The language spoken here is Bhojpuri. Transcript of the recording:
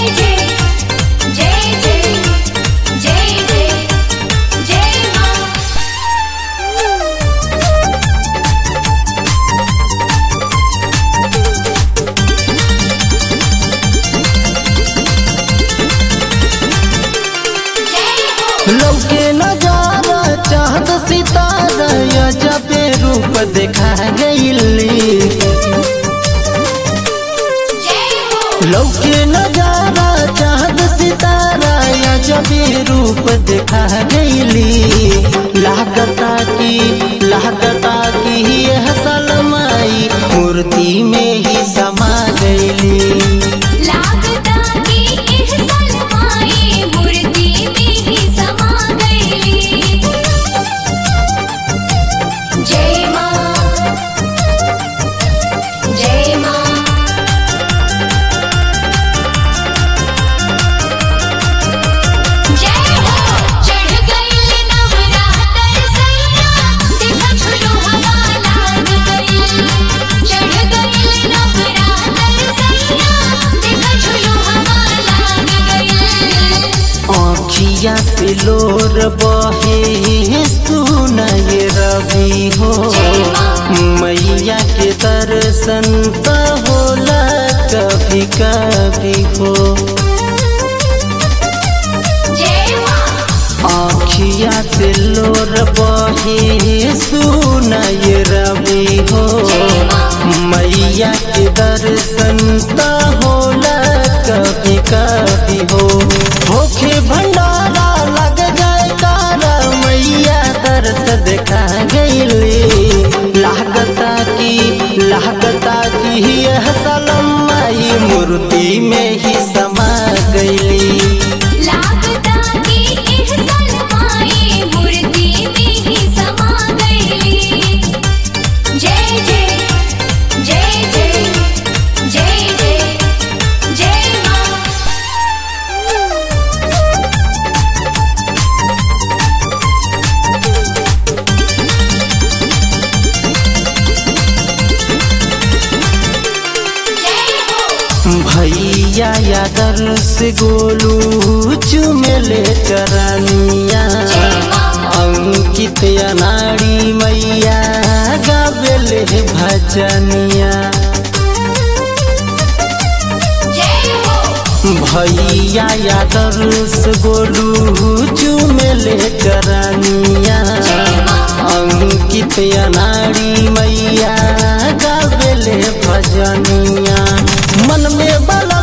जय जय जय जय जय जय माँ जय हो लौके नजारा चाहत सितारा अजबे रूप देखा गईली जय हो लौके नजारा चाहत सितारा अजबे रूप देखा गईली लागता की लागता की यह सलमाई मूर्ति में ही समा गईली लागता कि इह सलमाई मूर्ति में ही समा गई जय माँ जय माँ जय हो चढ़ गई नवरात्र सैया देखा झुलू हवा लाग गई चढ़ गई नवरात्र सैया देखा झुलू हवा लाग गई आँखिया से लोर बहे सुनय रवि हो मैया के दर्शन त होला कभी कभी हो जय माँ आँखिया से लोर बहे सुनय रवि हो मैया के दर्शन त होला कभी कभी हो होखे भंडारा लग जाए तारा मैया दर्श देखा गईली लागता की लागता की यह सलम माई मूर्ति में ही समा गईली लागता कि इह सलमाई मूर्ति में ही समा गई जय जय जय जय जय जय जय माँ जय हो भैया या दर्श गोलू चुमेले चरनिया अंकित अनाड़ी मैया गावेले भजनिया जय हो भैया या दर्श गोलू चुमेले चरनिया अंकित अनाड़ी मैया गावेले भजनिया मन में बला